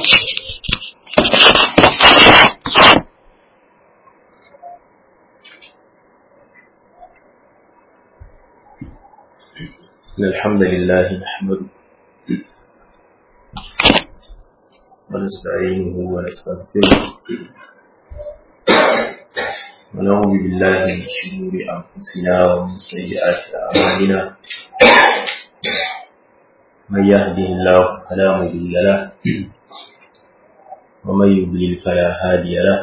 إن الحمد لله نحمده ونستعينه ونستغفره ونعوذ بالله من شرور أنفسنا ومن سيئات أعمالنا من يهده الله فلا مضل له ومن يضلل فلا هادي له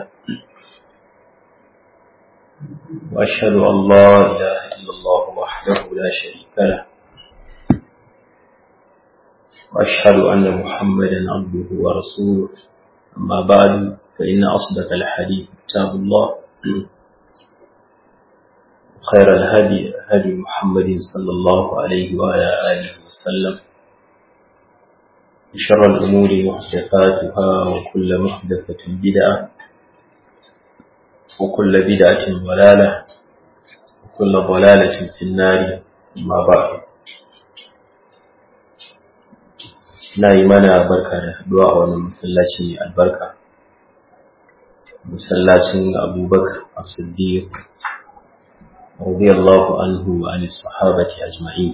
وأشهد أن لا إله إلا الله وحده لا شريك له وأشهد أن محمدا عبده ورسوله أما بعد فإن أصدق الحديث كتاب الله خير الهدي هدي محمد صلى الله عليه وعلى آله وسلم شر الأمور محدثاتها وكل محدثة بدعة وكل بدعة ضلالة وكل ضلالة في النار ما بعد na yi mana barka da haduwa a wannan masallaci mai albarka masallacin abubakar as-siddiq radiyallahu anhu wa an sahabati ajma'in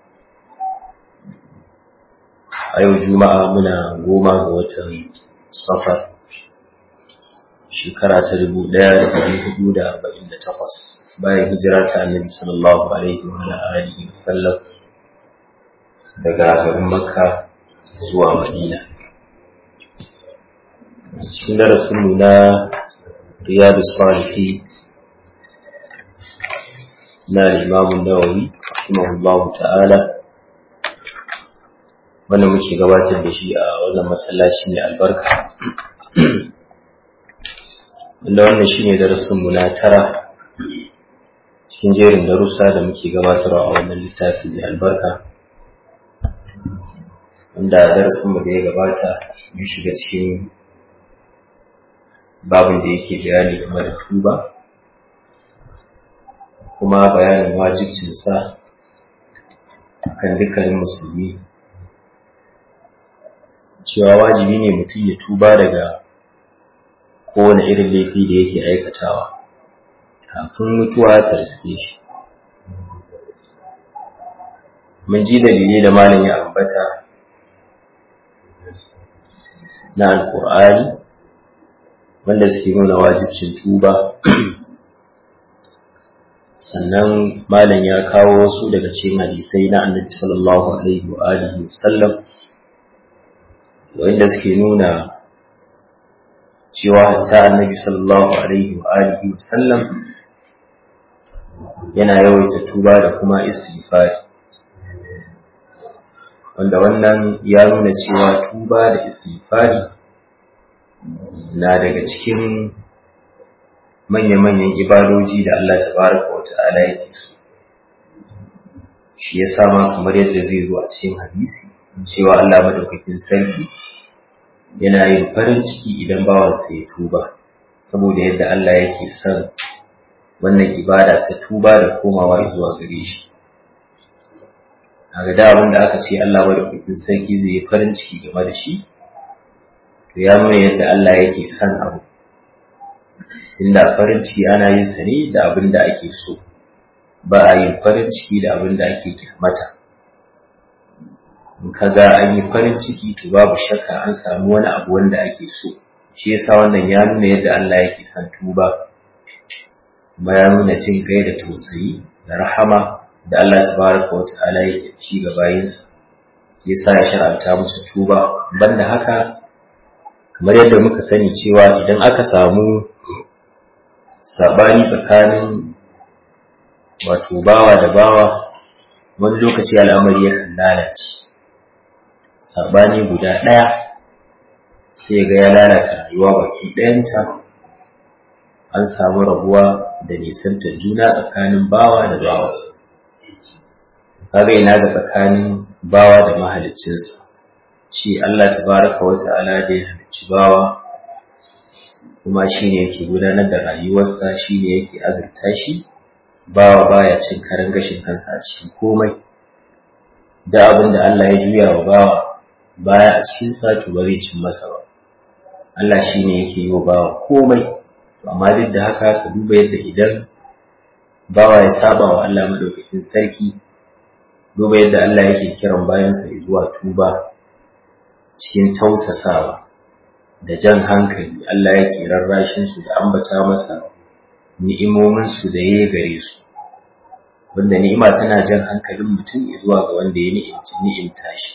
a yau juma'a muna goma ga watan safar shekara ta dubu ɗaya da ɗari hudu da arba'in da takwas bayan hijira ta annabi sallallahu alaihi wa alihi wa sallam daga garin makka zuwa madina cikin darasinmu na riyadu salihi na limamun nawawi rahimahullahu ta'ala wanda muke gabatar da shi a wannan masallaci mai albarka wanda wannan shine darasinmu na tara cikin jerin darussa da muke gabatarwa a wannan littafi mai albarka wanda darasin mu da ya gabata mun shiga cikin babin da yake bayani game da tuba kuma bayanin wajibcinsa kan dukkanin musulmi cewa wajibi ne mutum ya tuba daga kowane irin laifi da yake aikatawa kafin mutuwa ta riske shi mun ji dalilai da malam ya ambata na alkur'ani wanda suke nuna wajibcin tuba sannan malam ya kawo wasu daga cikin hadisai na annabi sallallahu alaihi wa alihi wasallam wanda suke nuna cewa hatta annabi sallallahu alaihi wa alihi wasallam yana yawaita tuba da kuma istighfari wanda wannan ya nuna cewa tuba da istighfari na daga cikin manya-manyan ibadoji da Allah tabaraka wa ta'ala yake so shi ya sama kamar yadda zai zo a cikin hadisi cewa Allah madaukakin sarki yana yin farin ciki idan bawansa ya tuba saboda yadda Allah yake son wannan ibada ta tuba da komawa zuwa gare shi a da abin da aka ce Allah madaukakin sarki zai yi farin ciki game da shi to ya nuna yadda Allah yake son abu inda farin ciki ana yin sa ne da abin da ake so ba a yin farin ciki da abin da ake kyamata in ka ga an yi farin ciki to babu shakka an samu wani abu wanda ake so shi yasa wannan ya nuna yadda Allah yake son tuba kuma ya nuna jin kai da tausayi da rahama da Allah tabaraka wa ta'ala yake ci ga bayinsa yasa ya shar'anta musu tuba banda haka kamar yadda muka sani cewa idan aka samu sabani tsakanin wato bawa da bawa wani lokaci al'amari yakan lalace sabani guda ɗaya sai ga ya lalata rayuwa baki ɗayanta an samu rabuwa da nisantar juna tsakanin bawa da bawa kaga ina ga tsakanin bawa da mahaliccinsa shi Allah tabaraka wa ta'ala da ya halicci bawa kuma shi ne yake gudanar da rayuwarsa shi ne yake azurta shi bawa baya cin karan gashin kansa a cikin komai da abin da Allah ya juya wa bawa baya a cikin sa to ba zai cin masa ba Allah shi ne yake yi wa bawa komai amma duk da haka ka duba yadda idan bawa ya saba wa Allah madaukakin sarki duba yadda Allah yake kiran bayansa zuwa tuba cikin tausasawa da jan hankali Allah yake rarrashin su da ambata masa ni'imomin su da yayi gare su wanda ni'ima tana jan hankalin mutum zuwa ga wanda ya ni'imci ni'imta shi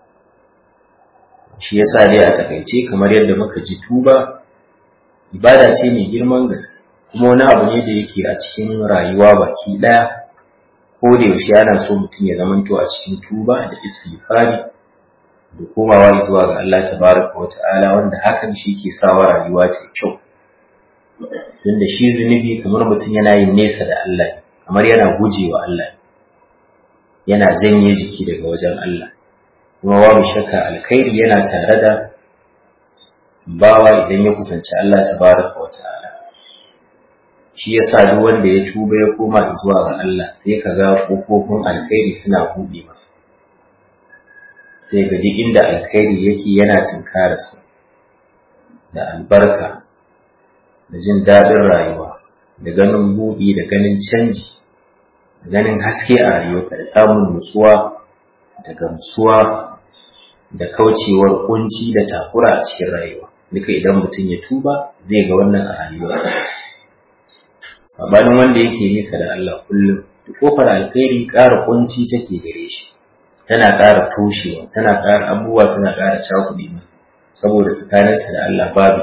shi yasa dai a takaice kamar yadda muka ji tuba ibada ce mai girman gaske kuma wani abu ne da yake a cikin rayuwa baki daya ko da yaushe ana so mutum ya zamanto a cikin tuba da istighfari da komawa zuwa ga Allah tabaraka wa ta'ala wanda hakan shi ke sawa rayuwa ta kyau tunda shi zunubi kamar mutum yana yin nesa da Allah kamar yana gujewa Allah yana janye jiki daga wajen Allah kuma babu shakka alkhairi yana tare da bawa idan ya kusanci Allah tabaraka wa ta'ala shi yasa duk wanda ya tuba ya koma zuwa ga Allah sai ka ga kofofin alkhairi suna buɗe masa sai ga duk inda alkhairi yake yana tunkararsa da albarka da jin daɗin rayuwa da ganin buɗi da ganin canji da ganin haske a rayuwarka da samun nutsuwa da gamsuwa da kaucewar kunci da takura a cikin rayuwa duka idan mutum ya tuba zai ga wannan a rayuwarsa sabanin wanda yake nisa da Allah kullum da kofar alkhairi ƙara kunci take gare shi tana ƙara toshewa tana ƙara abubuwa suna ƙara cakuɗe masa saboda tsakaninsa da Allah babu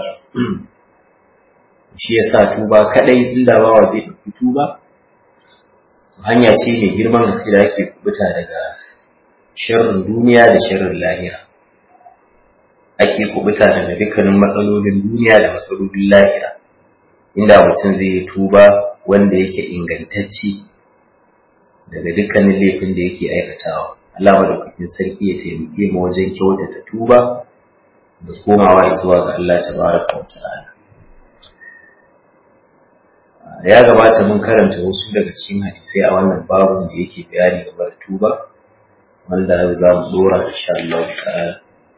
shi yasa tuba kadai inda bawa zai ɗauki tuba hanya ce mai girman gaske da ake kubuta daga sharrin duniya da sharrin lahira ake kubuta daga dukkanin matsalolin duniya da matsalolin lahira inda mutum zai yi tuba wanda yake ingantacci daga dukkanin laifin da yake aikatawa Allah madaukakin sarki ya taimake mu wajen kyautata tuba da komawa zuwa ga Allah tabaraka wa ta'ala ya gabata mun karanta wasu daga cikin hadisai a wannan babun da yake bayani game da tuba wanda yau za mu dora insha Allah ta'ala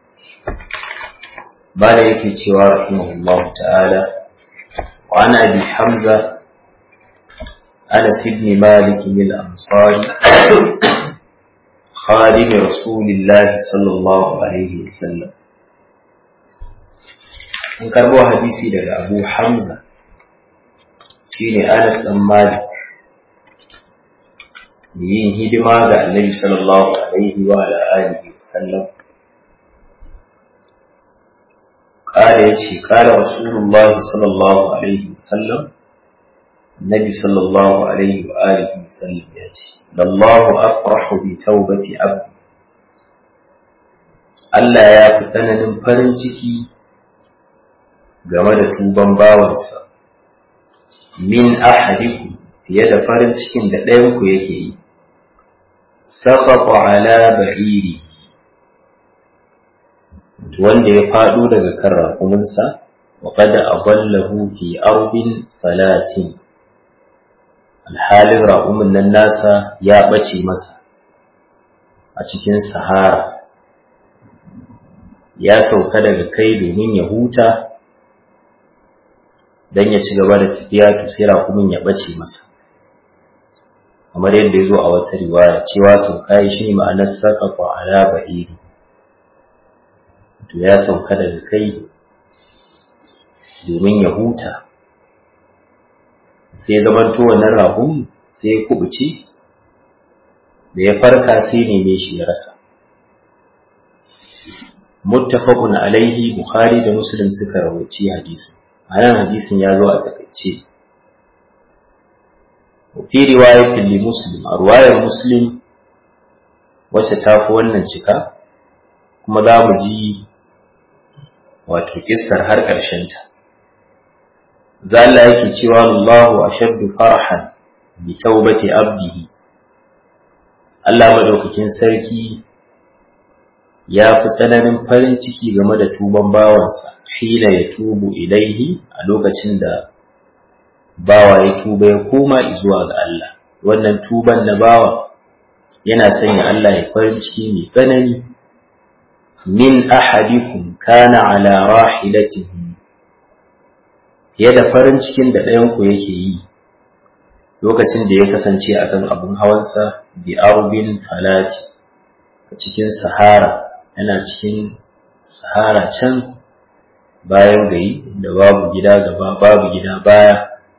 bada yake cewa rahimahullahu ta'ala wa ana abi hamza anas ibn malik al-ansari خادم رسول الله صلى الله عليه وسلم an karbo hadisi daga abu hamza shine anas dan malik yin hidima ga annabi sallallahu alaihi wa ala alihi wasallam قال يجي قال رسول الله صلى الله عليه وسلم النبي صلى الله عليه وآله وسلم يجي لله أفرح بتوبة عبد Allah ya fi tsananin farin ciki game da tuban bawansa, min ahadiku fiye da farin cikin da ɗayanku yake yi, saƙaƙa ala ba'iri wanda ya faɗo daga kan raƙuminsa, wa kada a ballahu fi arbin falatin. Alhalin raƙumin nan nasa ya ɓace masa a cikin sahara. ya sauka daga kai domin ya huta don ya ci gaba da tafiya to sai rakumin ya bace masa kamar yadda ya zo a wata riwaya cewa sauka ya shi ma'anar sarƙafa ala ba'iri to ya sauka daga kai domin ya huta sai ya zamanto wannan rakun sai ya kubuce da ya farka sai neme shi ya rasa muttafaqun alaihi bukhari da muslim suka rawaci hadisin anan hadisin ya zo a takaice fi riwayatin li muslim a riwayar muslim wacce ta fi wannan cika kuma za mu ji wato kissar har ƙarshen ta zalla yake cewa Allahu ashaddu farhan bi taubati abdihi Allah madaukakin sarki ya fi tsananin farin ciki game da tuban bawansa hila ya tubu ilaihi a lokacin da bawa ya tuba ya koma zuwa ga Allah wannan tuban na bawa yana sanya Allah ya farin ciki mai tsanani min ahadikum kana ala rahilatihi fiye da farin cikin da ɗayanku yake yi lokacin da ya kasance a kan abin hawansa bi arbin falati a cikin sahara yana cikin sahara can bayan gari da babu gida gaba babu gida baya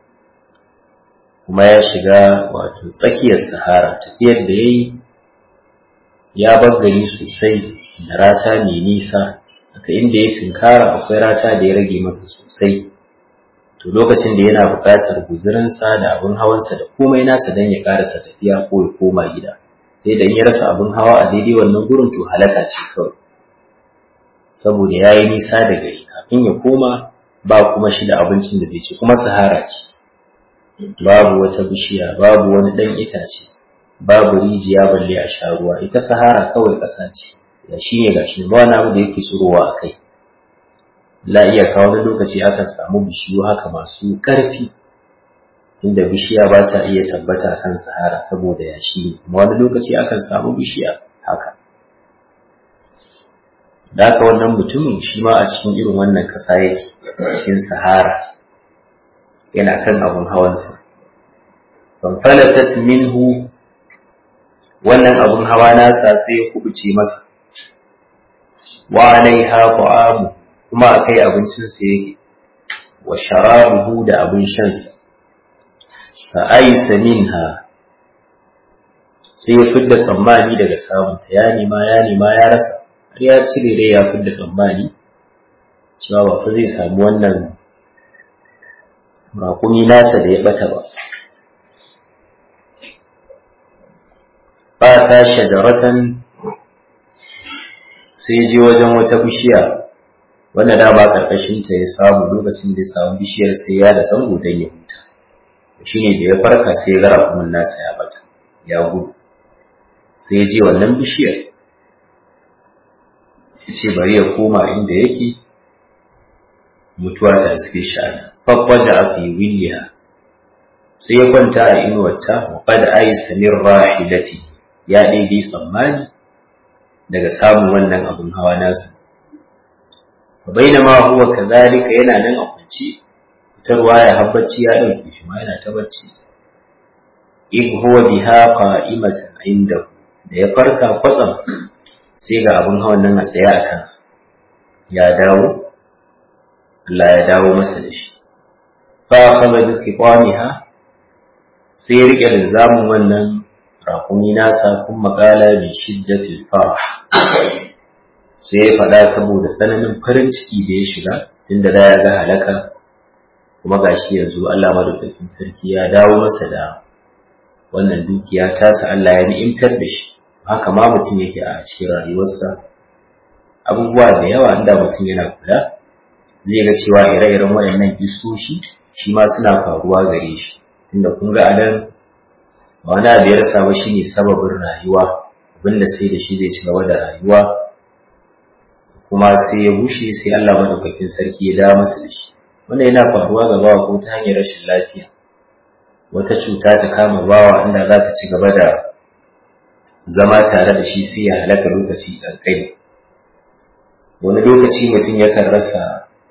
kuma ya shiga wato tsakiyar sahara tafiyar da ya yi ya bar gari sosai da rata mai nisa aka inda ya tunkara akwai rata da ya rage masa sosai to lokacin da yana buƙatar guzurinsa da abin hawansa da komai nasa don ya ƙarasa tafiya ko ya koma gida sai da in ya rasa abin hawa a daidai wannan gurin to halaka ce kawai saboda ya yi nisa da gari kafin ya koma ba kuma shi da abincin da zai ci kuma sahara ce babu wata bishiya babu wani ɗan itace babu rijiya balle a sha ruwa ita sahara kawai ƙasa ce ya shi ne ga shi ba wani abu da yake tsirowa a kai la iya kawo wani lokaci akan samu bishiyu haka masu ƙarfi inda bishiya ba ta iya tabbata kan sahara saboda yashi ne kuma wani lokaci akan samu bishiya haka da haka wannan mutumin shi ma a cikin irin wannan ƙasa yake cikin sahara yana kan abun hawansa fanfalatat minhu wannan abun hawa nasa sai ya kubuce masa wa alaiha ta'amu kuma akai abincinsa yake wa sharabuhu da abin shansa fa aisa minha sai ya fidda tsammani daga samunta ya nema ya nema ya rasa har ya cire dai ya fidda tsammani cewa ba fa zai samu wannan raƙumi nasa da ya bata ba ba ta shajaratan sai je wajen wata bishiya wanda da ba karkashin ta ya samu lokacin da ya samu bishiyar sai ya da zango don ya huta shine da ya farka sai ya ga rakumin nasa ya bata ya gudu sai ya je wannan bishiyar ya ce bari ya koma inda yake mutuwa ta suke sha'ana fakwaja a fi williya sai ya kwanta a inuwarta wa kada ayi samir rahilati ya ɗaiɗi tsammani daga samun wannan abin hawa nasa bainama huwa kadhalika yana nan a kwance fitarwa ya habbaci ya dauke shi ma yana ta bacci in huwa biha qa'imatan inda da ya farka kwatsam sai ga abin hawan nan a tsaye a kansa ya dawo Allah ya dawo masa da shi fa akhadha bi qitamiha sai ya rike linzamin wannan rakumi nasa kun makala bi shiddatil farah sai ya faɗa saboda tsananin farin ciki da ya shiga tunda da ya ga halaka kuma gashi yanzu Allah madaukakin sarki ya dawo masa da wannan dukiya tasa Allah ya ni'imtar da shi haka ma mutum yake a cikin rayuwarsa abubuwa da yawa inda mutum yana kula zai ga cewa ire-iren waɗannan isoshi shi ma suna faruwa gare shi tunda kun ga adan ba wani abu ya rasa ba shine sababin rayuwa abinda sai da shi zai ci gaba da rayuwa kuma sai ya bushe sai Allah madaukakin sarki ya dawo masa da shi wannan yana faruwa ga bawa ko ta hanyar rashin lafiya wata cuta ta kama bawa inda za ta ci gaba da zama tare da shi sai ya halaka lokaci ƙanƙani wani lokaci mutum yakan rasa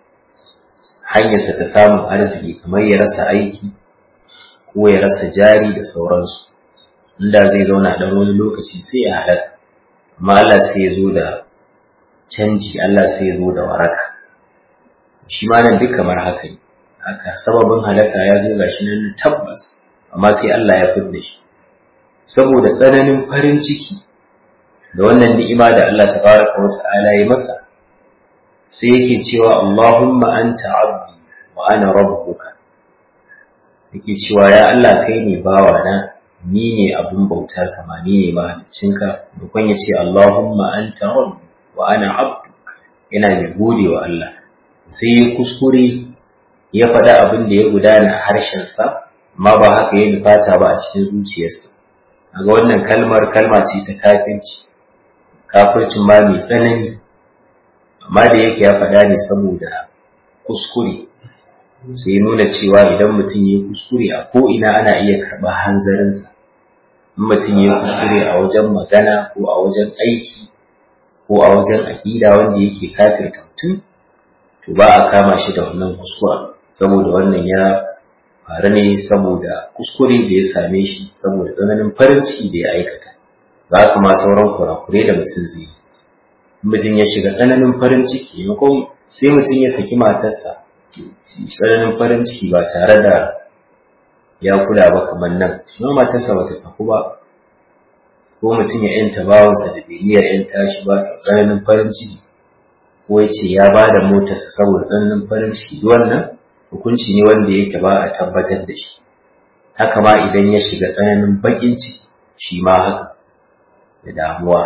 hanyarsa ta samun arziki kamar ya rasa aiki ko ya rasa jari da sauransu inda zai zauna ɗan wani lokaci sai ya halaka amma Allah sai ya zo da canji Allah sai ya zo da waraka shi ma nan duk kamar haka ne haka sababin halaka ya zo gashi nan tabbas amma sai Allah ya fidda shi saboda tsananin farin ciki da wannan ni'ima da Allah tabaraka wa ta'ala ya masa sai yake cewa Allahumma anta abdi wa ana rabbuka yake cewa ya Allah kai ne bawa na ni ne abin bauta kama ni ne mahaliccinka dukkan ya ce Allahumma anta rabbi wa ana abduka yana mai gode wa Allah sai ya kuskure ya faɗa abin da ya gudana a harshensa amma ba haka ya nufata ba a cikin zuciyarsa ga wannan kalmar kalma ce ta kafirci kafircin ma mai tsanani amma da yake ya faɗa ne saboda kuskure sai nuna cewa idan mutum ya kuskure a ko'ina ana iya karɓar hanzarinsa in mutum ya kuskure a wajen magana ko a wajen aiki ko a wajen aƙida wanda yake kafirta mutum to ba a kama shi da wannan kuskura saboda wannan ya faru ne saboda kuskure da ya same shi saboda tsananin farin ciki da ya aikata za ka ma sauran kurakure da mutum zai yi mutum ya shiga tsananin farin ciki maimakon sai mutum ya saki matarsa tsananin farin ciki ba tare da ya kula ba kamar nan shi ma matarsa ba ta saku ba ko mutum ya yanta bawansa da bai niyyar yanta shi ba sa tsananin farin ciki ko ya ce ya ba da motarsa saboda tsananin farin ciki wannan hukunci ne wanda yake ba a tabbatar da shi haka ma idan ya shiga tsananin bakin ciki shi ma haka da damuwa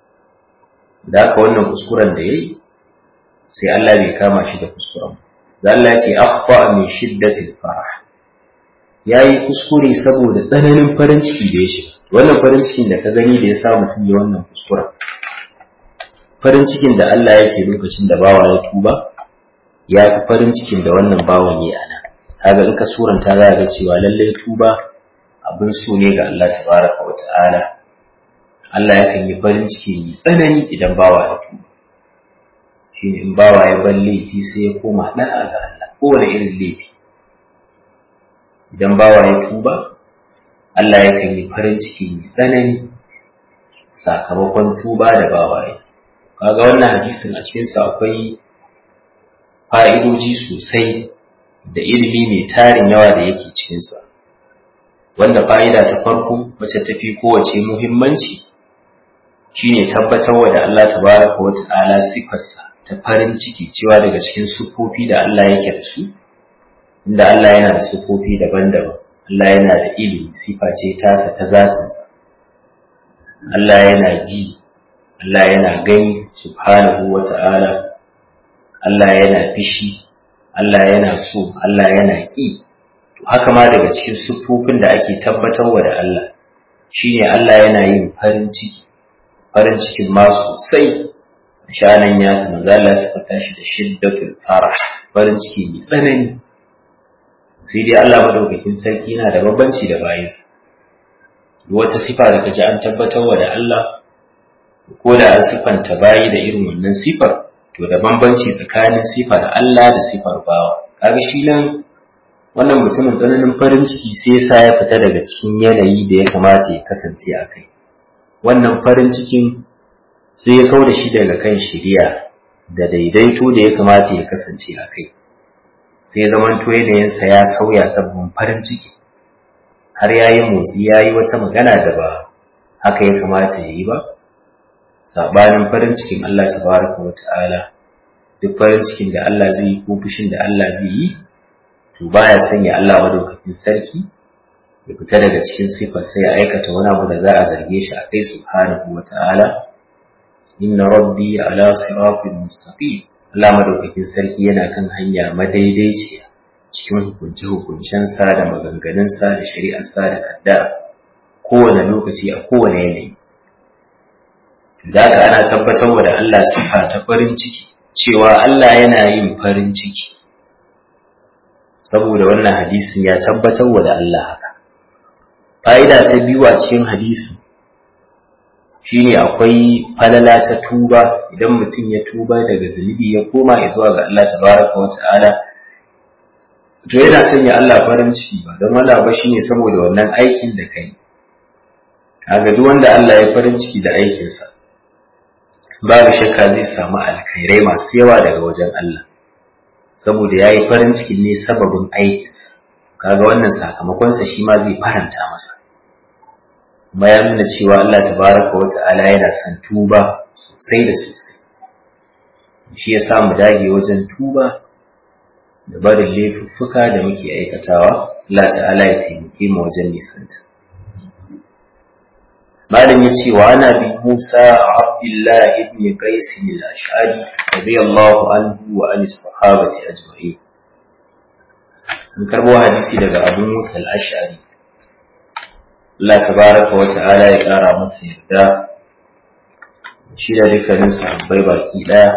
da haka wannan kuskuren da ya yi sai Allah bai kama shi da kuskuren da Allah ya ce akhfa min shiddatil farah yayi kuskure saboda tsananin farin ciki da ya shiga wannan farin cikin da ka gani da ya sa mutum ya wannan kuskuren farin cikin da Allah yake lokacin da bawa ya tuba ya fi farin cikin da wannan bawan ya ana kaga in ka suranta za ga cewa lallai tuba abin so ne ga Allah tabaraka wa ta'ala Allah yakan yi farin ciki mai tsanani idan bawa ya tuba shine in bawa ya bar laifi sai ya koma da'a ga Allah kowane irin laifi idan bawa ya tuba Allah yakan yi farin ciki mai tsanani sakamakon tuba da bawa ya kaga wannan hadisin a cikinsa akwai fa'idoji sosai da ilimi mai tarin yawa da yake cikinsa wanda fa'ida ta farko wacce tafi kowace muhimmanci shine tabbatarwa da Allah tabaraka wa ta'ala sifarsa ta farin ciki cewa daga cikin sufofi da Allah yake da su inda Allah yana da sufofi daban-daban Allah yana da ilimi sifa ce tasa ta zatinsa Allah yana ji Allah yana gani subhanahu wa ta'ala Allah yana fishi Allah yana so Allah yana ƙi to haka ma daga cikin siffofin da ake tabbatarwa da Allah shine Allah yana yin farin ciki farin cikin ma sosai shanan ya su manzo Allah ya fata shi da shiddatul farah farin ciki mai tsanani sai dai Allah madaukakin sarki yana da bambanci da bayinsa wata sifa da kaji an tabbatarwa da Allah ko da an sifanta bayi da irin wannan sifar to da bambanci tsakanin sifar Allah da sifar bawa kaga shi nan wannan mutumin tsananin farin ciki sai sa ya fita daga cikin yanayi da ya kamata ya kasance a kai wannan farin cikin sai ya kau da shi daga kan shiriya da daidaito da ya kamata ya kasance a kai sai ya zamanto yanayinsa ya sauya sabbin farin ciki har ya yi motsi ya yi wata magana da ba haka ya kamata ya yi ba sabanin farin cikin Allah tabaraka wa ta'ala duk farin cikin da Allah zai yi ko fushin da Allah zai yi to baya sanya Allah madaukakin sarki ya fita daga cikin sifar sai ya aikata wani abu da za a zarge shi a kai subhanahu wa ta'ala inna rabbi ala siratin mustaqim Allah madaukakin sarki yana kan hanya madaidaiciya cikin hukunce hukuncensa da maganganunsa da shari'arsa da kaddara kowane lokaci a kowane yanayi da haka ana tabbatar da Allah sifa ta farin ciki cewa Allah yana yin farin ciki saboda wannan hadisin ya tabbatar da Allah haka fa'ida ta biyu a cikin hadisi shine akwai falala ta tuba idan mutum ya tuba daga zunubi ya koma zuwa ga Allah tabaraka wa ta'ala to yana sanya Allah farin ciki ba don wala ba shine saboda wannan aikin da kai kaga duk wanda Allah ya farin ciki da aikinsa babu shakka zai samu alkhairai masu yawa daga wajen Allah saboda ya yi farin ciki ne sababin aikinsa kaga wannan sakamakonsa shi ma zai faranta masa kuma ya nuna cewa Allah tabaraka wa ta'ala yana son tuba sosai da sosai shi ya sa mu dage wajen tuba da barin laifuffuka da muke aikatawa Allah ta'ala ya taimake mu wajen nisanta malam ya ce wa ana bi Musa Abdullah ibn Qais al-Ash'ari radiyallahu anhu wa an sahabati ajma'in an karbo hadisi daga Abu Musa al-Ash'ari Allah tabaraka wa ta'ala ya kara masa yarda shi da dukkanin sahabbai baki daya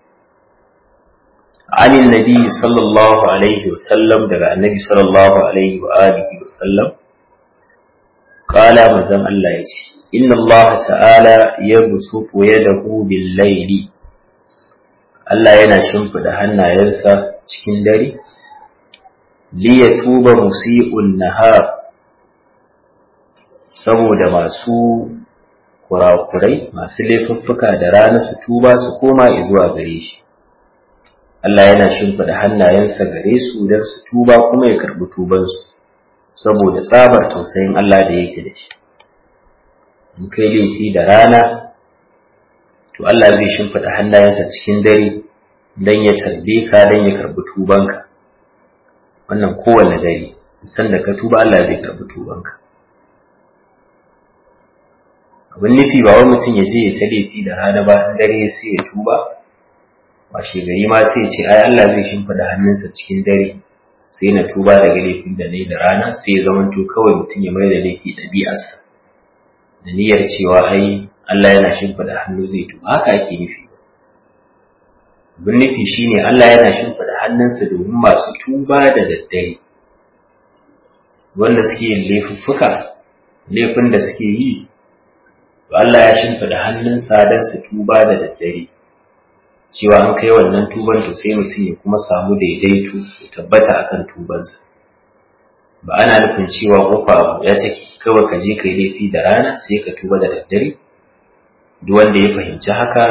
عن النبي صلى الله عليه وسلم دغ النبي صلى الله عليه وآله وسلم قال مزم الله يجي إن الله تعالى يبسط يده بالليل Allah yana shimfiɗa hannayensa cikin dare liyatuba musi'un nahar saboda masu kurakurai masu laifuffuka da rana su tuba su koma zuwa gare shi Allah yana shimfiɗa hannayensa gare su don su tuba kuma ya karɓi tubansu saboda tsabar tausayin Allah da yake da shi in kai laifi da rana to Allah zai shimfiɗa hannayensa cikin dare don ya tarbe ka don ya karɓi tubanka wannan kowane dare sanda ka tuba Allah zai karɓi tubanka abin nufi ba wani mutum ya je ya ta laifi da rana ba in dare sai ya tuba washe gari ma sai ce ai Allah zai shimfida hannunsa cikin dare sai na tuba daga laifin da nayi da rana sai ya zamanto kawai mutum ya mai da laifi ɗabi'arsa da niyyar cewa ai Allah yana shimfida hannu zai tuba haka ake nufi abin nufi shine Allah yana shimfida hannunsa domin masu tuba da daddare wanda suke yin laifuffuka laifin da suke yi to Allah ya shimfida hannunsa don su tuba da daddare cewa an kai wannan tuban to sai mutum ya kuma samu daidaito ya tabbata akan tubansa ba ana nufin cewa kofa abu ya take kawai ka je kai laifi da rana sai ka tuba da daddare duk wanda ya fahimci haka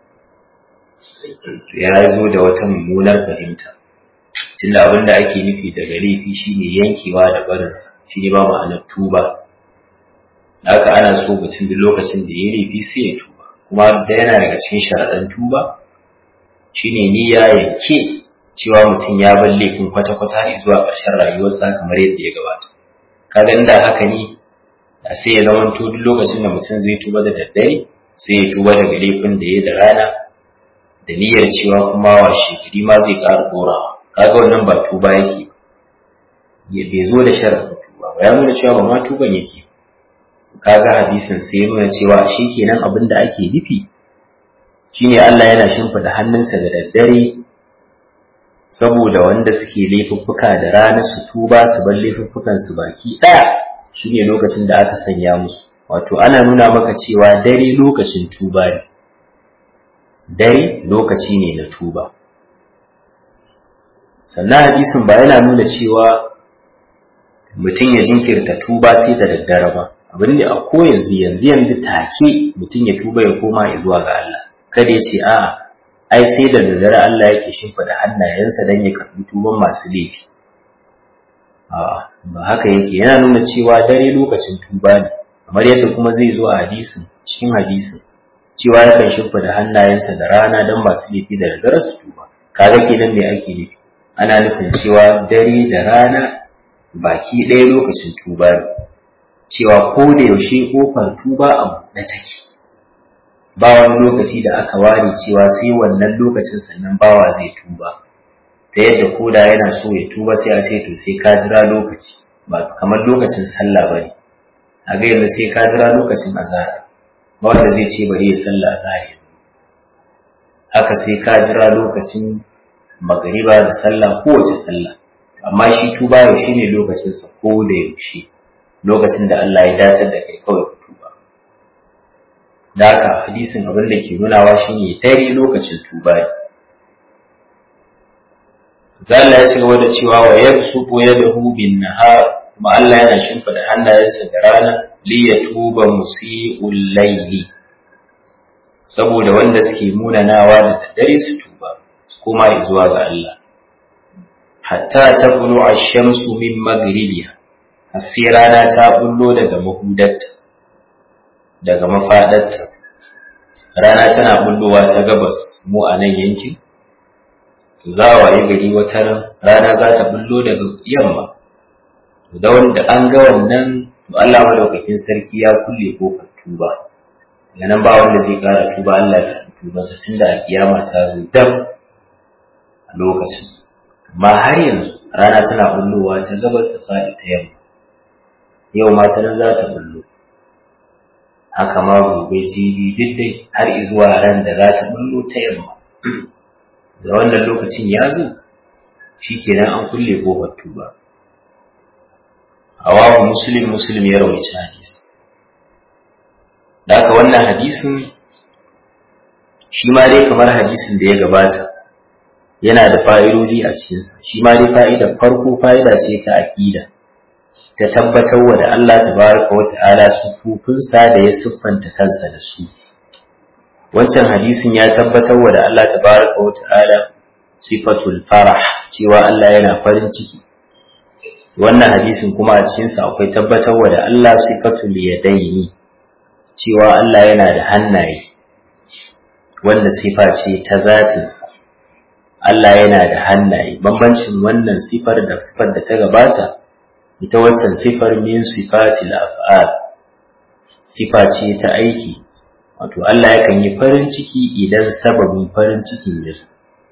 ya zo da wata mummunar fahimta tunda abin da ake nufi daga laifi shine yankewa da barinsa shi ne ba ma'anar tuba haka ana so mutum duk lokacin da ya laifi sai ya tuba kuma da yana daga cikin sharaɗan tuba shine niyya yanke cewa mutum ya bar laifin kwata-kwata zuwa ƙarshen rayuwarsa kamar yadda ya gabata kaga inda haka ne da sai ya zama to duk lokacin da mutum zai tuba da daddare sai ya tuba daga laifin da ya da rana da niyyar cewa kuma washe gari ma zai ƙara dorawa kaga wannan ba tuba yake ya bai zo da sharaɗin tuba ba ya nuna cewa ba ma tuban yake kaga hadisin sai ya nuna cewa shi kenan abin da ake nufi shine Allah yana shimfida hannunsa da daddare saboda wanda suke laifuffuka da rana su tuba su bar laifuffukan su baki ɗaya shine lokacin da aka sanya musu wato ana nuna maka cewa dare lokacin tuba ne dare lokaci ne na tuba sannan hadisin ba yana nuna cewa mutum ya jinkirta tuba sai da daddare ba abin da a ko yanzu yanzu yanzu take mutum ya tuba ya koma zuwa ga Allah kada ya ce a'a ai sai da daddare Allah yake shimfiɗa hannayensa don ya karɓi tuban masu laifi a'a ba haka yake yana nuna cewa dare lokacin tuba ne kamar yadda kuma zai zo a hadisin cikin hadisin cewa yakan shimfiɗa hannayensa da rana don masu laifi da daddare su tuba kaga kenan me ake nufi ana nufin cewa dare da rana baki ɗaya lokacin tuba ne cewa ko da yaushe kofar tuba a buɗe take ba wani lokaci da aka ware cewa sai wannan lokacin sannan bawa zai tuba ta yadda koda yana so ya tuba sai a ce to sai ka jira lokaci ba kamar lokacin sallah bane a ga yanzu sai ka jira lokacin azhar ba wanda zai ce bari ya sallah azhar haka sai ka jira lokacin magariba da sallah kowace sallah amma shi tuba yaushe ne lokacinsa ko da yaushe lokacin da Allah ya datar da kai kawai ka tuba da haka hadisin abin da ke nunawa shine tare lokacin tuba ne zalla ya ci gaba da cewa wa yabsutu yadahu bin nahar kuma Allah yana shimfida hannayensa da rana li yatuba musii'ul layli saboda wanda suke munanawa da daddare su tuba su koma zuwa ga Allah hatta taqulu ash-shamsu min maghribiha sai rana ta bullo daga mahudarta daga mafadarta rana tana bullowa ta gabas mu a nan yankin za a waye gari wata rana za ta bullo daga yamma da wanda an ga wannan to Allah madaukakin sarki ya kulle kofar tuba daga nan ba wanda zai kara tuba Allah ya tuba sa tunda alkiyama ta zo dab a lokacin amma har yanzu rana tana bullowa ta gabas ta faɗi ta yamma yau ma ta nan za ta bullo haka ma gobe jibi duk dai har izuwa ran da za ta bullo ta yamma da wannan lokacin ya zo shi kenan an kulle kofar tuba hawahu muslim muslim ya rawaita hadisi da haka wannan hadisin shi ma dai kamar hadisin da ya gabata yana da fa'idoji a cikinsa shi ma dai fa'idar farko fa'ida ce ta aƙida ta tabbatar wa da Allah tabaraka wa ta'ala sufufinsa da ya siffanta kansa da su wancan hadisin ya tabbatar wa da Allah tabaraka wa ta'ala sifatul farah cewa Allah yana farin ciki wannan hadisin kuma a cikinsa akwai tabbatar wa da Allah sifatul yadaini cewa Allah yana da hannaye wanda sifa ce ta zatinsa Allah yana da hannaye bambancin wannan sifar da sifar da ta gabata ita wancan sifar min sifatil af'al sifa ce ta aiki wato Allah yakan yi farin ciki idan sababin farin cikin ya zo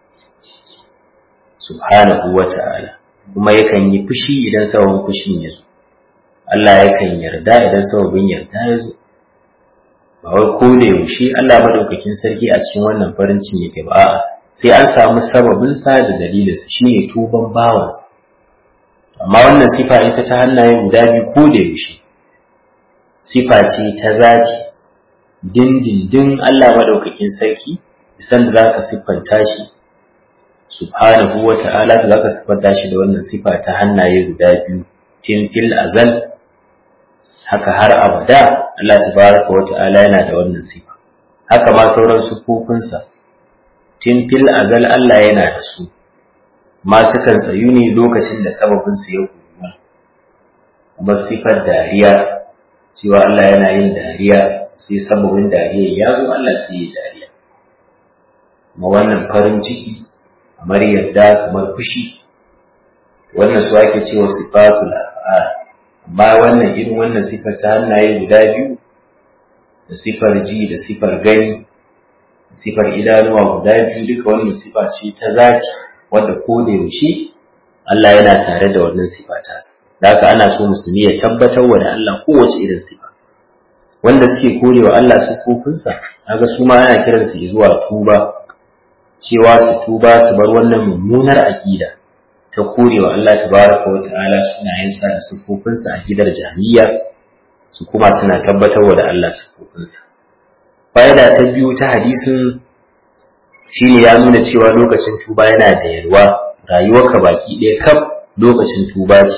subhanahu wa ta'ala kuma yakan yi fushi idan sababin fushin ya zo Allah yakan yarda idan sababin yarda ya zo ba wai ko da yaushe Allah madaukakin sarki a cikin wannan farin ciki yake ba a'a sai an samu sababin sa da dalilin sa shine tuban bawansa amma wannan sifa ita ta hannaye guda biyu ko da yaushe sifa ce ta zati dindindin Allah madaukakin sarki san da zaka siffanta shi subhanahu wa ta'ala da zaka siffanta shi da wannan sifa ta hannaye guda biyu tin fil azal haka har abada Allah tabaraka wa ta'ala yana da wannan sifa haka ma sauran sufofinsa tin fil azal Allah yana da su ma sukan tsayu ne lokacin da sababin su ya kuma kuma sifar dariya cewa Allah yana yin dariya sai sababin dariya ya zo Allah sai ya dariya kuma wannan farin ciki kamar yadda kamar fushi wannan su ake cewa sifatul af'al amma wannan irin wannan sifar ta hannaye guda biyu da sifar ji da sifar gani da sifar idanuwa guda biyu duka wannan sifa ce ta zaki wadda ko da yaushe Allah yana tare da wannan sifa ta da haka ana so musulmi ya tabbatar wa da Allah kowace irin sifa wanda suke korewa Allah sifofinsa kaga su ma ana kiransu zuwa tuba cewa su tuba su bar wannan mummunar aqida ta korewa Allah tabaraka wa ta'ala sunayensa da siffofinsa a gidar jahiliya su kuma suna tabbatarwa da Allah siffofinsa fa'ida ta biyu ta hadisin shine ya nuna cewa lokacin tuba yana da yalwa rayuwarka baki ɗaya kaf lokacin tuba ce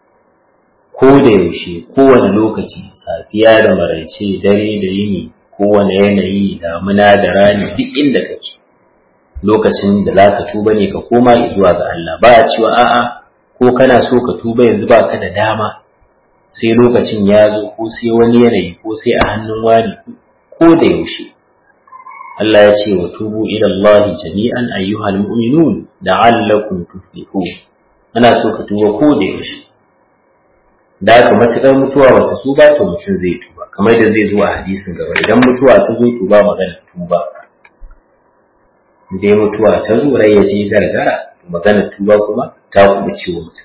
ko da yaushe kowane lokaci safiya da maraice dare da yini kowane yanayi damuna da rani duk inda kake lokacin da za ka tuba ne ka koma zuwa ga Allah ba a cewa a'a ko kana so ka tuba yanzu ba ka da dama sai lokacin ya zo ko sai wani yanayi ko sai a hannun wani ko da yaushe Allah ya ce wa tubu ila Allah jami'an ayyuhal mu'minun la'allakum tuflihun ana so ka tuba ko da yaushe da haka matuƙar mutuwa bata so ba to mutum zai tuba kamar da zai zo a hadisin gaba idan mutuwa ta zo tuba magana tuba dai mutuwa ta zo rai ya je gargara magana tuba kuma ta kuma ciwo mutum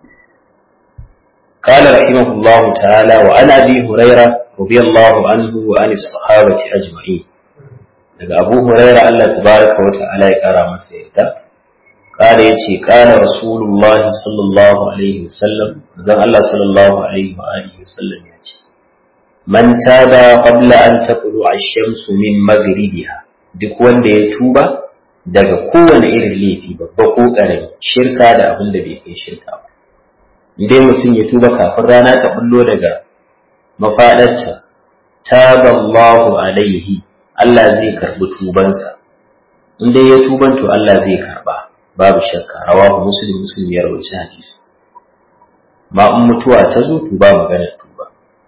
قال رحمه الله تعالى وعن ابي هريره رضي الله عنه وعن الصحابه اجمعين daga abu huraira Allah tabaraka wa ta'ala ya kara masa yadda kare yace kana rasulullahi sallallahu alaihi wasallam zan Allah sallallahu alaihi wa alihi wasallam yace man taba qabla an taqulu ash-shamsu min maghribiha duk wanda ya tuba daga kowane irin laifi babba ko ƙarami shirka da abin da bai kai shirka ba idan mutum ya tuba kafin rana ta bullo daga mafaɗarta taballahu alaihi Allah zai karɓi tubansa in dai ya tuban to Allah zai karɓa babu shakka rawahu muslim muslim ya rawaci hadisi ma in mutuwa ta zo tuba magana tuba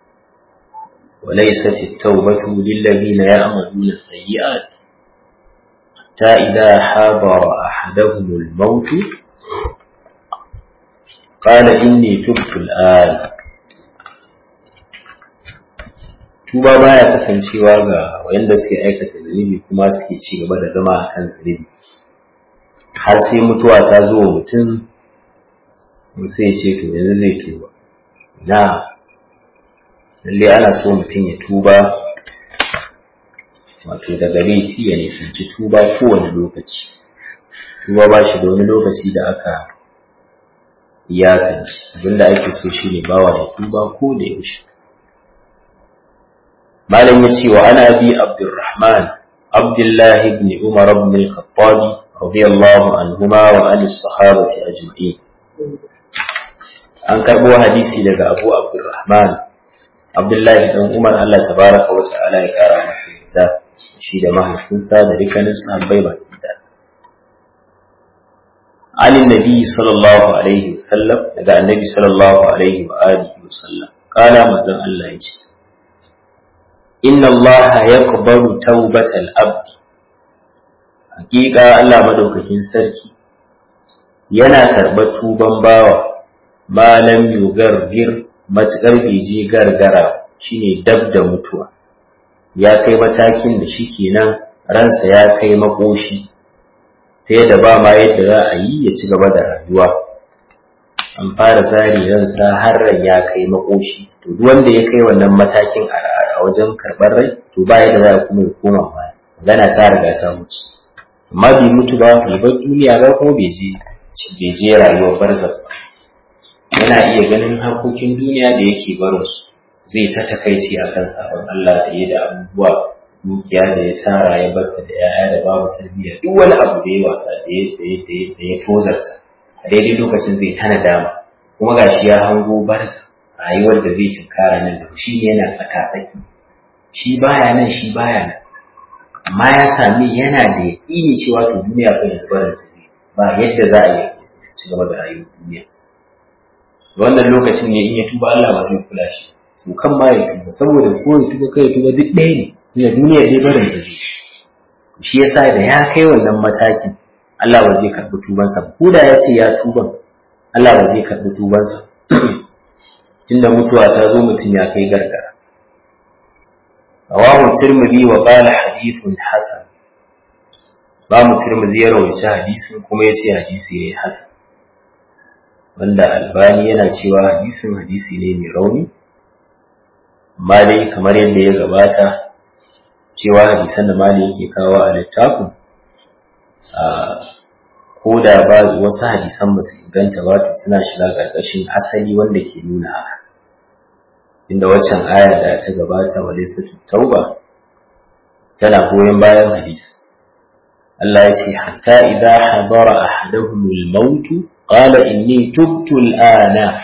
وليست التوبة للذين يعملون السيئات حتى إذا حضر أحدهم الموت قال إني تبت الآن tuba baya kasancewa ga wayanda suke aikata zunubi kuma suke ci gaba da zama a kan zunubi har sai mutuwa ta zo wa mutum sai ce to yanzu zai tuba na lalle ana so mutum ya tuba wato daga laifi ya nisanci tuba kowane lokaci tuba ba shi da wani lokaci da aka iyakance abinda ake so shi ne bawa ya tuba ko da yaushe malam ya ce wa ana bi abdurrahman abdullahi ibn umar ibn al-khattab radiyallahu anhuma wa ali sahabati ajma'in an karbo hadisi daga Abu Abdurrahman Abdullahi dan Umar Allah tabaraka wa ta'ala ya kara masa yarda shi da mahaifinsa da dukkanin sahabbai ba da Ali Nabi sallallahu alaihi wasallam daga Annabi sallallahu alaihi wa alihi wasallam kala manzon Allah ya ce inna Allah yaqbalu tawbatal abd hakika Allah madaukakin sarki yana karɓar tuban bawa malam yugargir matuƙar bai je gargara shine dab da mutuwa ya kai matakin da shi kenan ransa ya kai makoshi ta yadda ba ma yadda za a yi ya ci gaba da rayuwa an fara zari ransa har ran ya kai makoshi to duk wanda ya kai wannan matakin a wajen karɓar rai to ba yadda za a kuma ya koma baya magana ta riga ta mutu amma bai mutu ba bai bar duniya ba kuma bai je bai je rayuwar barzakh ba yana iya ganin harkokin duniya da yake barinsu zai ta takaici a kan sabon Allah da ya da abubuwa dukiya da ya tara ya barta da ya'ya da babu tarbiyya duk wani abu da ya wasa da ya da ya tozarta a daidai lokacin zai tana dama kuma gashi ya hango barza rayuwar da zai tunkara nan da shi ne yana tsaka tsaki shi baya nan shi baya nan amma ya sami yana da yaƙini cewa to duniya fa yanzu barin ta zai ba yadda za a yi ci gaba da rayuwar duniya wannan lokacin ne in ya tuba Allah ba zai kula shi su kan ma ya tuba saboda ko ya tuba kai ya tuba duk ɗaya ne ina duniya dai barin ta zai shi yasa da ya kai wannan matakin Allah ba zai karɓi tubansa ko da ya ce ya tuba Allah ba zai karɓi tubansa tunda mutuwa ta zo mutum ya kai gargara rawahu tirmidhi wa qala hadithun hasan ba mu tirmidhi ya rawaita hadisin kuma ya ce hadisi ne hasan wanda albani yana cewa hadisin hadisi ne mai rauni amma dai kamar yadda ya gabata cewa hadisan da mali yake kawo a littafin ko da ba wasu hadisan ba su inganta ba to suna shiga ƙarƙashin asali wanda ke nuna haka inda waccan aya da ta gabata wa laysatu tauba tana goyon bayan hadisi Allah ya ce hatta idza hadara ahaduhumul mautu qala inni tubtu al'ana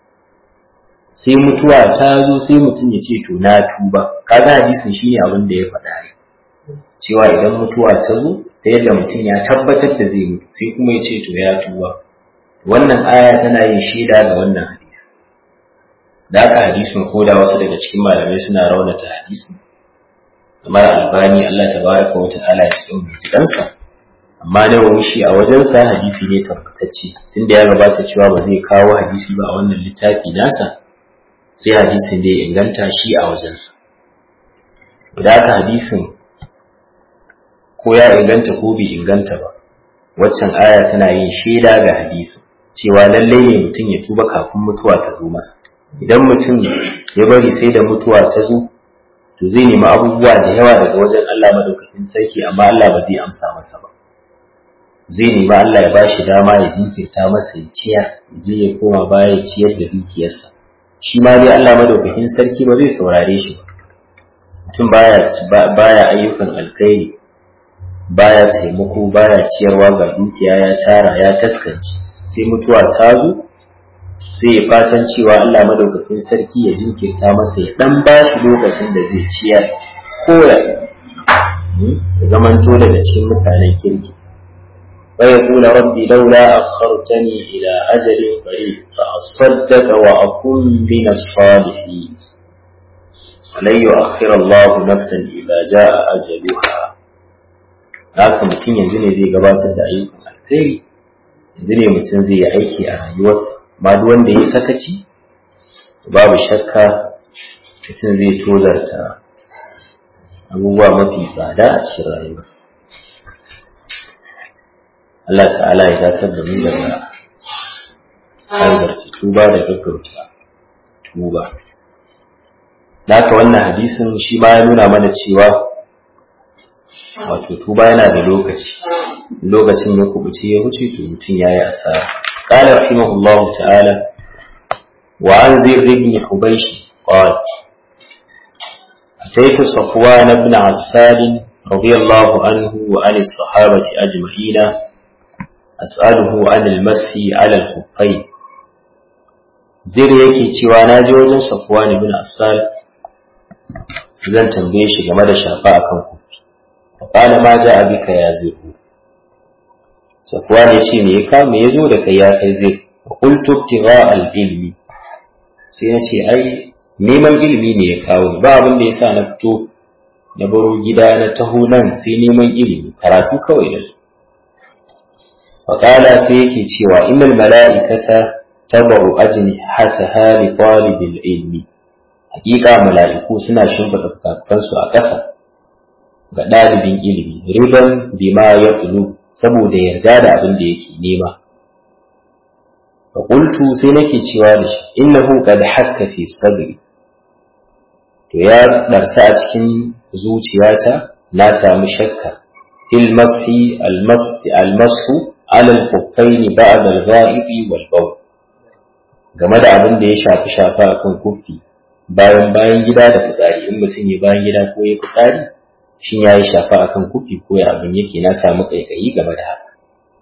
sai mutuwa ta zo sai mutum ya ce to na tuba kaga hadisin shine abin da ya faɗa ne cewa idan mutuwa ta zo ta yadda mutum ya tabbatar da zai mutu sai kuma ya ce to ya tuba wannan aya tana yin shaida ga wannan hadisi da aka hadisin ko da wasu daga cikin malamai suna raunata hadisin kamar albani Allah tabaraka wa ta'ala ya cikin bincikansa amma nawawi shi a wajensa hadisi ne tabbatacce tunda ya gabata cewa ba zai kawo hadisi ba a wannan littafi nasa sai hadisin da ya inganta shi a wajensa da aka hadisin ko ya inganta ko bai inganta ba waccan aya tana yin shaida ga hadisi cewa lallai ne mutum ya tuba kafin mutuwa ta zo masa idan mutum ya bari sai da mutuwa ta zo to zai nemi abubuwa da yawa daga wajen Allah madaukakin sarki amma Allah ba zai amsa masa ba zai nemi Allah ya bashi dama ya jinkirta masa ya ciyar ya je ya koma baya ya ciyar da dukiyarsa shi ma dai Allah madaukakin sarki ba zai saurare shi ba mutum baya baya ayyukan alkhairi baya taimako baya ciyarwa ga dukiya ya tara ya taskance sai mutuwa ta zo sai ya fatan cewa Allah madaukakin sarki ya jinkirta masa ya dan ba shi lokacin da zai ciyar ko ya zamanto daga cikin mutanen kirki ويقول ربي لولا أخرتني إلى أجل قريب فأصدق وأكون من الصالحين ولن يؤخر الله نفسا إذا جاء أجلها haka mutum yanzu ne zai gabatar da ayyukan alkhairi yanzu ne mutum zai yi aiki a rayuwarsa ma duk wanda ya sakaci babu shakka mutum zai tozarta abubuwa mafi tsada a cikin rayuwarsa Allah ta'ala ya datar da mu daga hanzarta tuba da gaggauta tuba haka wannan hadisin shi ma ya nuna mana cewa wato tuba yana da lokaci lokacin ya kubuce ya wuce to mutum ya yi asara qala rahimahullahu ta'ala wa an zir ibn hubaysh qala أتيت صفوان بن عسال رضي الله عنه وعن الصحابة أجمعين أسأله عن المسح على الخفين زير yake cewa na ji wajen Safwan ibn Asal zan tambaye shi game da shafa akan kufi qala ma ja'a bika ya ziru Safwan ya ce me ya me yazo da kai ya kai zai qultu ibtigha al-ilmi sai na ce ai neman ilimi ne ya kawo ba abin da yasa na fito na baro gida na taho nan sai neman ilimi karatu kawai da su faƙala sai yake cewa innal mala'ikata tabaru ajni hataha li talibil ilmi hakika mala'iku suna shimfiɗa fukafukansu a ƙasa ga ɗalibin ilimi riban bima ya tulu saboda yarda da abin da yake nema fa qultu sai nake cewa da shi innahu qad hakka fi sadri to ya darsa a cikin zuciyata na samu shakka fil mashi al mashi al mashu ala al khuffaini ba'da al ghaibi wal bawl game da abin da ya shafi shafa akan kuffi bayan bayan gida da fitsari in mutum ya bayan gida ko ya fitsari shin ya yi shafa akan kuffi ko ya abin yake na samu kaikayi game da haka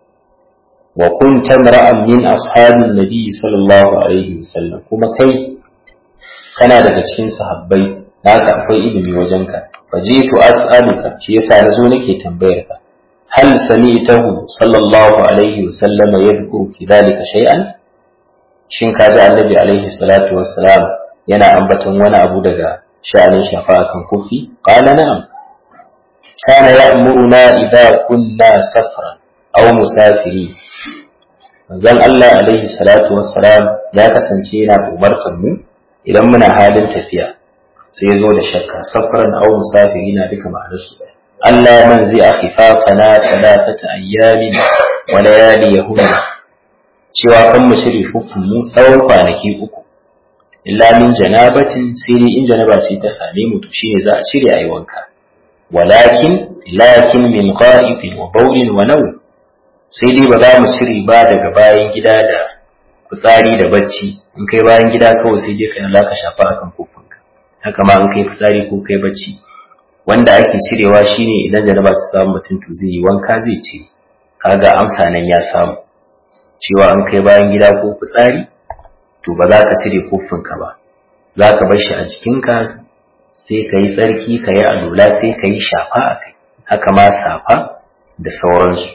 wa kunta mar'an min ashabin nabi sallallahu alaihi wasallam kuma kai kana daga cikin sahabbai haka akwai ilimi wajenka fajitu as'aluka shi yasa nazo nake tambayar ka hal sami'tahu sallallahu alaihi wasallam yadhkuru fi dhalika shay'an shin ka ji annabi alaihi salatu wassalam yana ambaton wani abu daga sha'anin shafa kan kufi qala na'am kana ya'muruna idza kunna safran aw musafiri manzon Allah alaihi salatu wassalam ya kasance yana umartar mu idan muna halin tafiya sai zo da shakka safran aw musafiri na duka ma'anar su Allah man zai akhifafana thalathata ayyamin wa layali yahuna cewa kan mu shiri hukun mu tsawon kwanaki uku illa min janabatin sai dai in janaba sai ta same mu to shine za a cire ayi wanka walakin lakin min qa'ifin wa bawlin wa naw sai dai ba za mu shiri ba daga bayan gida da fitsari da bacci in kai bayan gida kawai sai dai kai Allah ka shafa akan kofinka haka ma in kai fitsari ko kai bacci wanda ake cirewa shine idan janaba ta samu mutum to zai yi wanka zai ce kaga amsa nan ya samu cewa an kai bayan gida ko fitsari to ba za ka cire kofinka ba za ka bar shi a jikinka sai ka yi tsarki ka yi alula sai ka yi shafa a kai haka ma safa da sauransu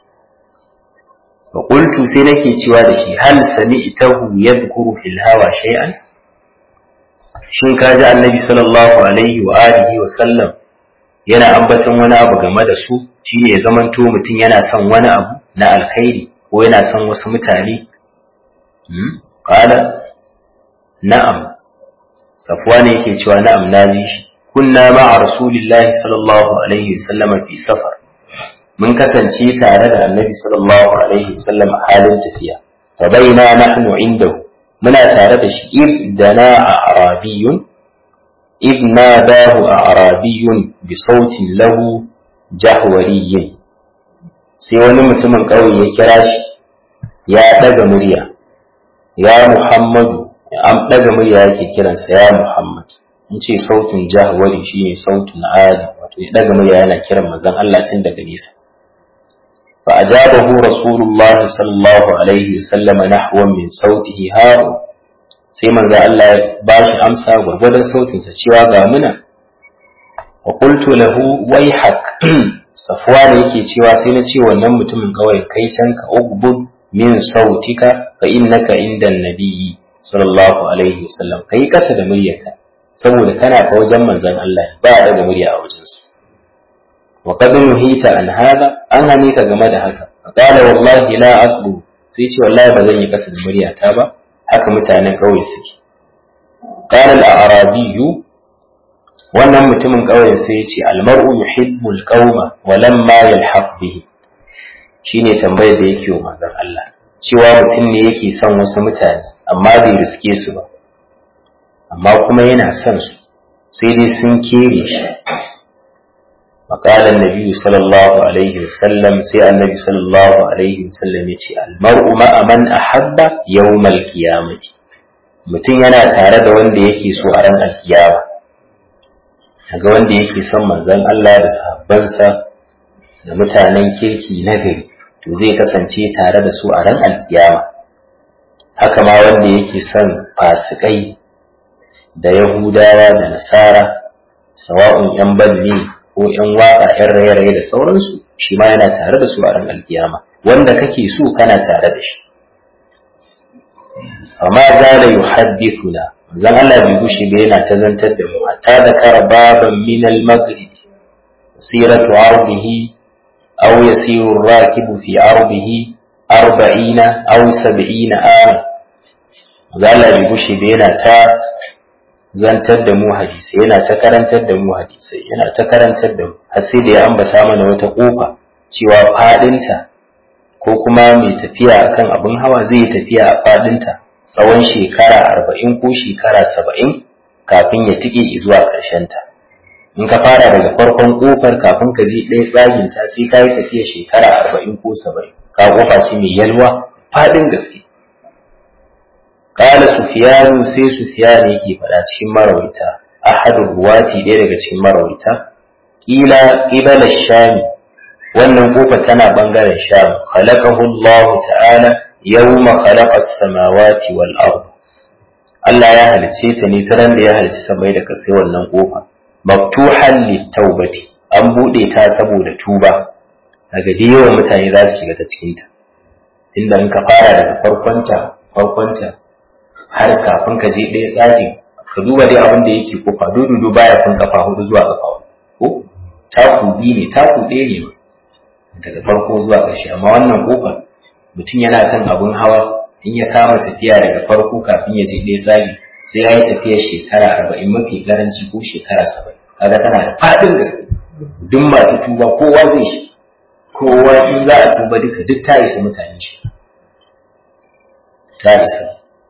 fa qultu sai nake cewa da shi hal sami'tahu yadhkuru fil hawa shay'an shin ka ji annabi sallallahu alaihi wa alihi wa sallam yana ambaton wani abu game da su shine ya zamanto mutum yana son wani abu na alkhairi ko yana son wasu mutane qala na'am safwan yake cewa na'am naji shi kunna ma'a rasulillahi sallallahu alaihi wasallama fi safar mun kasance tare da annabi sallallahu alaihi wasallam a halin tafiya fa baina nahnu indahu muna tare da shi idana a arabiyun إذ ناداه أعرابي بصوت له جهوري sai wani mutumin ƙauye ya kira shi ya ɗaga murya ya muhammadu an ɗaga murya yake kiransa ya muhammad in ce sautin jahwari shi ne sautin ali wato ya ɗaga murya yana kiran manzon Allah tun daga nesa fa ajabahu rasulullahi sallallahu alaihi wasallama nahwan min sautihi haru sai manzo Allah ya ba shi amsa gwargwadon sautinsa cewa ga muna wa qultu lahu wayhak safwan yake cewa sai na ce wannan mutumin kawai kai can ka ugbud min sautika fa innaka inda nabiyyi sallallahu alaihi wasallam kai kasa da muryarka saboda kana ka wajen manzon Allah ba a daga murya a wajen su wa qad nuhita an hada an hane ka game da haka qala wallahi la aqbu sai ce wallahi ba zan yi kasa da muryata ba haka mutanen ƙauye suke qala al-arabiyyu wannan mutumin ƙauyen sai ya ce almar'u yuhibbul qauma wa lamma yalhaq bihi shine tambayar da yake wa manzon Allah cewa mutum ne yake son wasu mutane amma bai riske su ba amma kuma yana son su sai dai sun kere shi فقال النبي صلى الله عليه وسلم سي النبي صلى الله عليه وسلم يتي المرء مع من أحب يوم القيامة mutum yana tare da wanda yake so a ran alkiyama ga wanda yake son manzon Allah da sahabbansa da mutanen kirki na gari to zai kasance tare da su a ran alkiyama haka ma wanda yake son fasikai da yahudawa da nasara sawa'un yan banne ko yan waka yan raye-raye da sauransu shi ma yana tare da su a ran alkiyama wanda kake so kana tare da shi amma zala yuhaddithuna zan Allah bai gushe ba yana ta zantar da mu hatta da kara baban min al-maghrib siratu ardihi aw yasiru ar-rakibu fi ardihi 40 aw 70 am zan Allah bai gushe ba yana ta zantar da mu hadisi yana ta karantar da mu hadisai yana ta karantar da mu har sai da ya ambata mana wata kofa cewa fadinta ko kuma mai tafiya akan abin hawa zai tafiya a fadinta tsawon shekara arba'in ko shekara saba'in kafin ya tike zuwa ta. in ka fara daga farkon kofar kafin ka je ɗaya tsaginta sai ka yi tafiya shekara arba'in ko saba'in ka kofa ce mai yalwa faɗin gaske Kala Sufiyanu sai Sufiyanu yake faɗa cikin marawaita ahadu ruwati ɗaya daga cikin marawaita kila qibala shami wannan kofa tana bangaren sham khalaqahu Allah ta'ala yawma khalaqa as-samawati wal ard Allah ya halice ta ne ta ran da ya halice samai da kasai wannan kofa maftuhan litawbati an bude ta saboda tuba daga da yawan mutane za su shiga ta cikin ta inda in ka fara daga farkonta farkonta har kafin ka je ɗaya tsaki ka duba dai abin da yake kofa dudu baya kun kafa hudu zuwa kafa ko taku biyu ne taku ɗaya ne daga farko zuwa ƙarshe amma wannan kofar mutum yana kan abun hawa in ya kama tafiya daga farko kafin ya je ɗaya tsari sai ya yi tafiya shekara arba'in mafi karanci ko shekara saba'in kaga tana da faɗin gaske duk masu tuba kowa zai shi kowa in za a tuba duka duk ta isa mutane shi ta isa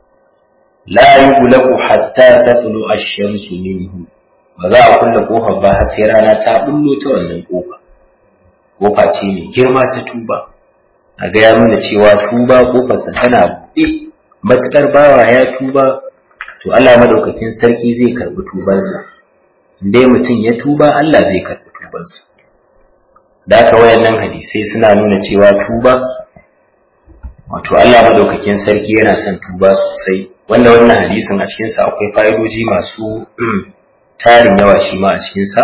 la yughlaqu hatta tatlu ash-shamsu minhu ba za a kulle kofar ba har sai rana ta bullo ta wannan kofa kofa ce mai girma ta tuba a ga ya nuna cewa tuba kofarsa tana buɗe matuƙar bawa ya tuba to Allah madaukakin sarki zai karɓi tubansa dai mutum ya tuba Allah zai karɓi tubansa da haka wayannan hadisai suna nuna cewa tuba wato Allah madaukakin sarki yana son tuba sosai wanda wannan hadisin a cikinsa akwai fa'idoji masu tarin yawa shi ma a cikinsa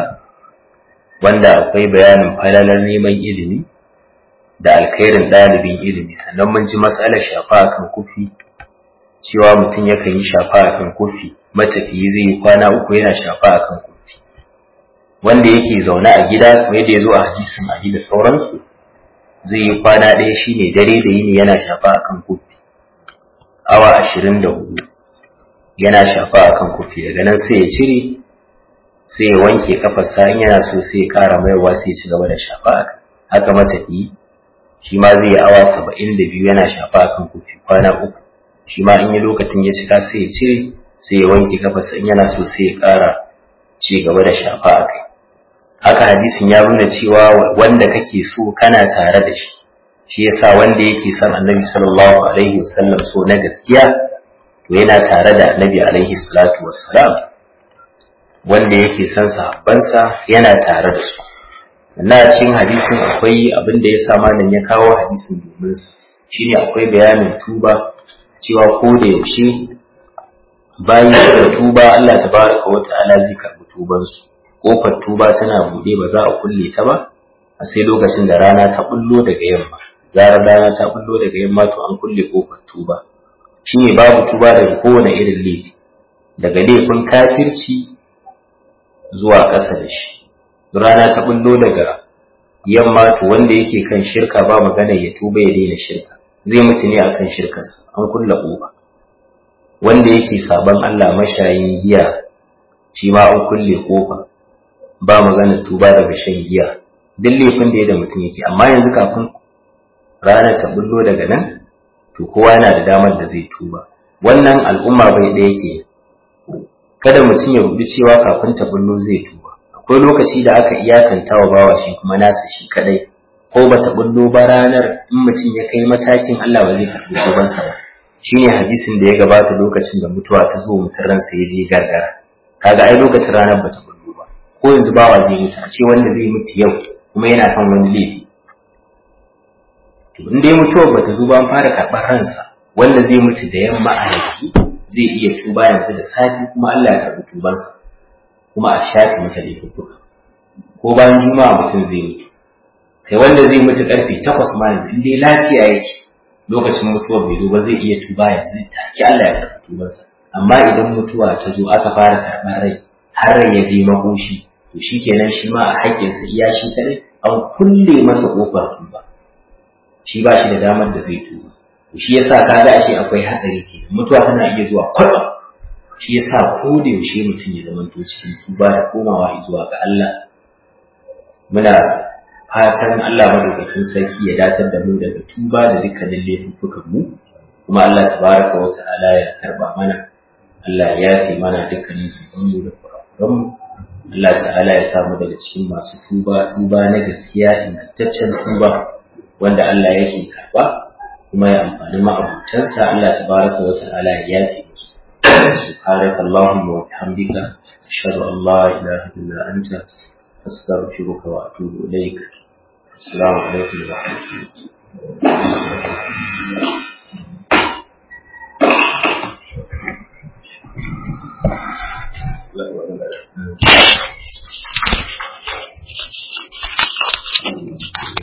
wanda akwai bayanin falalar neman ilimi da alkhairin ɗalibin ilimi sannan mun ji matsalar shafa akan kufi cewa mutum yakan yi shafa akan kufi matafiyi zai yi kwana uku yana shafa akan kufi wanda yake zaune a gida kuma yadda ya zo a hadisin a da sauransu zai yi kwana ɗaya shine dare da yini yana shafa akan kufi awa ashirin da hudu yana shafa akan kufi daga nan sai ya cire sai ya wanke kafarsa in yana so sai ya ƙara maiwa sai ya ci gaba da shafa akan haka matafiyi shi ma zai yi awa saba'in da biyu yana shafa akan kufi kwana uku shi ma in yi lokacin ya cika sai ya cire sai ya wanke kafarsa in yana so sai ya ƙara ci gaba da shafa a kai haka hadisin ya nuna cewa wanda kake so kana tare da shi shi yasa wanda yake son annabi sallallahu alaihi wasallam so na gaskiya to yana tare da annabi alaihi salatu wassalam wanda yake son sahabbansa yana tare da su sannan a cikin hadisin akwai abin da ya sa malam ya kawo hadisin domin su shine akwai bayanin tuba cewa ko da yaushe bayan da tuba Allah tabaraka wa ta'ala zai karbi tubansu kofar tuba tana bude ba za a kulle ta ba a sai lokacin da rana ta bullo daga yamma zarar rana ta bullo daga yamma to an kulle kofar tuba shine babu tuba daga kowane irin laifi daga laifin kafirci zuwa ƙasa da shi rana ta bullo daga yamma to wanda yake kan shirka ba magana ya tuba ya daina shirka zai mutu ne akan shirkarsa an kulle kofa wanda yake saban Allah mashayin giya shi ma an kulle kofa ba magana tuba daga shan giya duk laifin da ya da mutum yake amma yanzu kafin rana ta bullo daga nan to kowa yana da damar da zai tuba wannan al'umma bai ɗaya ke kada mutum ya rubi cewa kafin ta bullo zai tuba akwai lokaci da aka iyakanta wa bawa shi kuma nasa shi kadai ko bata bullo ba ranar in mutum ya kai matakin Allah ba zai karɓi tubansa ba shine hadisin da ya gabata lokacin da mutuwa ta zo mutum ransa ya je gargara kaga ai lokacin ranar bata bullo ba ko yanzu bawa zai mutu a ce wanda zai mutu yau kuma yana kan wani laifi to in dai mutuwar bata zo ba an fara karɓar ransa wanda zai mutu da yamma a yanzu zai iya tuba yanzu da safi kuma Allah ya karɓi tubansa kuma a shafe masa laifuka ko bayan juma'a mutum zai mutu kai wanda zai mutu karfe takwas ma yanzu in dai lafiya yake lokacin mutuwar bai zo ba zai iya tuba yanzu take Allah ya karɓi tubansa amma idan mutuwa ta zo aka fara karɓar rai har rai ya je makoshi to shikenan shi ma a haƙƙinsa iya shi kadai an kulle masa ƙofar tuba shi ba shi da damar da zai tuba shi yasa kaga ashe akwai hatsari ke mutuwa tana iya zuwa kwatsam shi yasa ko da yaushe mutum ya zama to cikin tuba da komawa zuwa ga Allah muna fatan Allah madaukakin sarki ya datar da mu daga tuba da dukkanin laifuffukan mu kuma Allah tabaraka wa ta'ala ya karba mana Allah ya yafe mana dukkanin zunubanmu da kurakuran mu Allah ta'ala ya samu daga cikin masu tuba tuba na gaskiya ingantaccen tuba wanda Allah yake karba kuma ya amfani ma'abutansa Allah tabaraka wa ta'ala ya yafe musu سبحانك اللهم وبحمدك أشهد أن لا إله إلا أنت أستغفرك وأتوب إليك السلام عليكم ورحمة الله